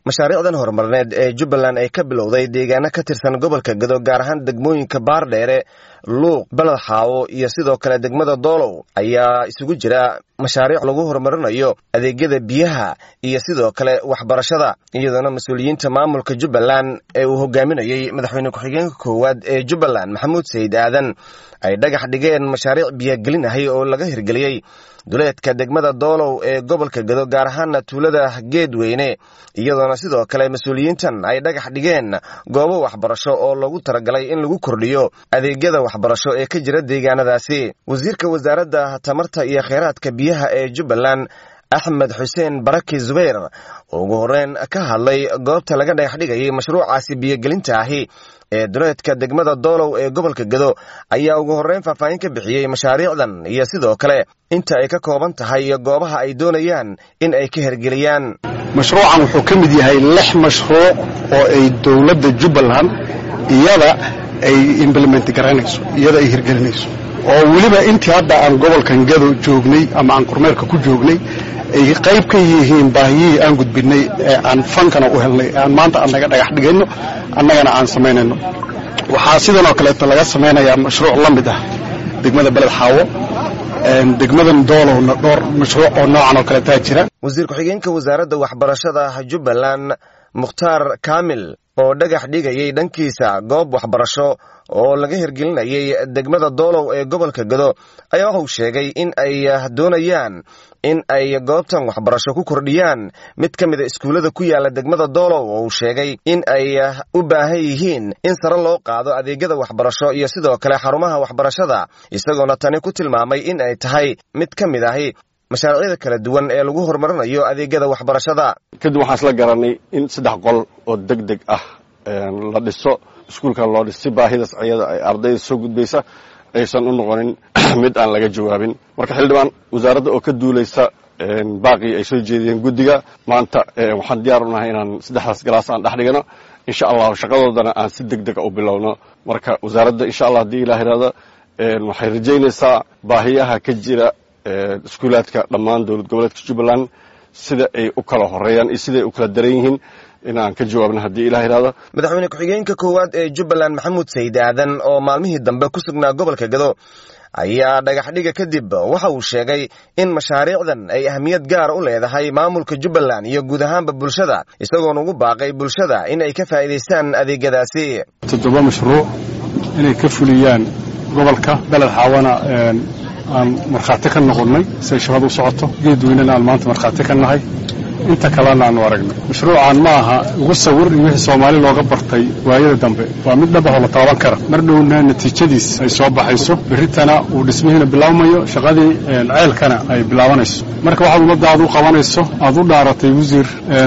mashaariicdan horumarineed ee jubbaland ay ka bilowday deegaano ka tirsan gobolka gado gaar ahaan degmooyinka baardheere luuq beled xaawo iyo sidoo kale degmada doolow ayaa isugu jira mashaariic lagu horumarinayo adeegyada biyaha iyo sidoo kale waxbarashada iyadoona mas-uuliyiinta maamulka jubbaland ee uu hogaaminayey madaxweyne ku-xigeenka koowaad ee jubbaland maxamuud sayid aadan ay dhagax dhigeen mashaariic biyogelin ahay oo laga hirgeliyey duleedka degmada doolow ee gobolka gado gaar ahaana tuulada geedweyne iyadoona sidoo kale mas-uuliyiintan ay dhagax dhigeen goobo waxbarasho oo loogu talagalay in lagu kordhiyo adeegyada waxbarasho ee ka jira deegaanadaasi wasiirka wasaaradda tamarta iyo kheyraadka biyaha ee jubbaland axmed xuseen baraki zubayr oo ugu horreyn ka hadlay goobta laga dhagax dhigayay mashruucaasi biyogelinta ahi ee duleedka degmada doolow ee gobolka gado ayaa ugu horreyn faahfaahin ka bixiyey mashaariicdan iyo sidoo kale inta ay ka kooban tahay iyo goobaha ay doonayaan in ay ka hergeliyaan mashruucan wuxuu ka mid yahay lix mashruuc oo ay dowladda jubbaland iyada ay implement garanayso iyada ay hirgelinayso oo weliba intii hadda aan gobolkan gado joognay ama aan kormeerka ku joognay ay qayb ka yihiin baahiyihii aan gudbinay ee aan fankana u helnay ee aan maanta annaga dhagax dhigayno annagana aan samaynayno waxaa sidan oo kaleeto laga samaynayaa mashruuc la mid ah degmada beled xaawo degmadan doolowna dhowr mashruuc oo noocan oo kaleetaa jira wasiir ku-xigeenka wasaaradda waxbarashada jubbaland mukhtaar kaamil oo dhagax dhigayay dhankiisa goob waxbarasho oo laga hirgelinayay degmada doolow ee gobolka gado ayaa waxauu sheegay in ay doonayaan in ay goobtan waxbarasho ku kordhiyaan mid ka mida iskuullada ku yaala degmada doolow oo uu sheegay in ay u baahan yihiin in sare loo qaado adeegyada waxbarasho iyo sidoo kale xarumaha waxbarashada isagoona tani ku tilmaamay in ay tahay mid ka mid ahi mashaariicda kala duwan ee lagu horumarinayo adeegyada waxbarashada kadib waxaan isla garanay in saddex qol oo deg deg ah la dhiso iskuulkan loo dhis si baahidaas ayada ay ardayda soo gudbaysa aysan u noqonin mid aan laga jawaabin marka xildhibaan wasaaradda oo ka duulaysa baaqii ay soo jeediyeen guddiga maanta waxaan diyaar u nahay inaan saddexdaas galaas aan dhex dhigano insha allahu shaqadoodana aan si deg dega u bilowno marka wasaaradda insha allah haddii ilah ihahdo waxay rajaynaysaa baahiyaha ka jira iskuulaadka dhammaan dowlad goboleedka jubbaland sida ay u kala horeeyaan iyo siday u kala daran yihiin inaan ka jawaabno haddii ilah ihahdo madaxweyne ku-xigeenka koowaad ee jubbaland maxamuud sayid aadan oo maalmihii dambe ku sugnaa gobolka gado ayaa dhagaxdhiga kadib waxa uu sheegay in mashaariicdan ay ahmiyad gaara u leedahay maamulka jubbaland iyo guud ahaanba bulshada isagoona ugu baaqay bulshada in ay ka faa'iidaystaan adeegyadaasi toddoba mashruuc inay ka fuliyaan gobolka beled xaawana aan markhaati ka noqonnay siay shaqada u socoto geedweynena aan maanta markhaati ka nahay inta kalena aanu aragnay mashruucan ma aha ugu sawir iyo wixii soomaali looga bartay waayada dambe waa mid dhabaxoo la taaban kara mar dhowna natiijadiis ay soo baxayso berritana uu dhismihiina bilaabmayo shaqadii ceelkana ay bilaabanayso marka waxaad ummadda aad u qabanayso aad u dhaaratay wasiir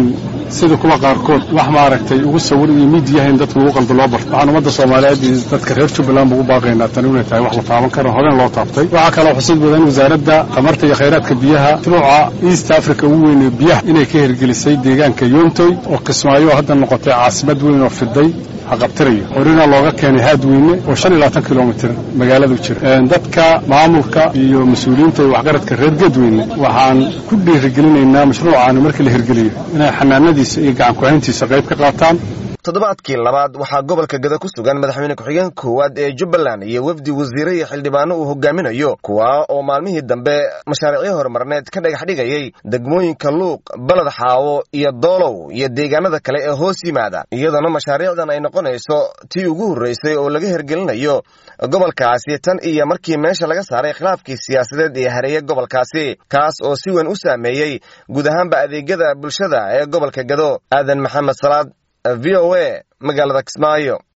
sida kuwa qaarkood wax maaragtay ugu sawir iyo miidiyaha in dadka lagu qaldo loo barto waxaan ummadda soomaaliyeed iyo dadka reer jubbaland ba ugu baaqaynaa tani inay tahay wax la taaban karo horeen loo taabtay waxaa kaloo xusid badan wasaaradda tamarta iyo khayraadka biyaha mashruuca east africa ugu weynee biyaha inay ka hirgelisay deegaanka yoontoy oo kismaayo hadda noqotay caasimad weyn oo fiday haqabtirayo horina looga keenay haadweyne oo shan iyo labaatan kilomitir magaaladu jira dadka maamulka iyo mas-uuliyiinta iyo waxgaradka reer geedweyne waxaan ku dhiirigelinaynaa mashruucaani markii la hirgeliyo inay xanaanadiisa iyo gacan ku-hayntiisa qayb ka qaataan toddobaadkii labaad waxaa gobolka gada ku sugan madaxweyne ku-xigeenka koowaad ee jubbaland iyo wefdi wasiire iyo xildhibaano uu hogaaminayo kuwa oo maalmihii dambe mashaariicyo horumarneed ka dhagax dhigayay degmooyinka luuq baled xaawo iyo doolow iyo deegaanada kale ee hoos yimaada iyadoona mashaariicdan ay noqonayso tii ugu horreysay oo laga hirgelinayo gobolkaasi tan iyo markii meesha laga saaray khilaafkii siyaasadeed ee hareeye gobolkaasi kaas oo si weyn u saameeyey guud ahaanba adeegyada bulshada ee gobolka gado aadan maxamed salaad v o a magaalada kismaayo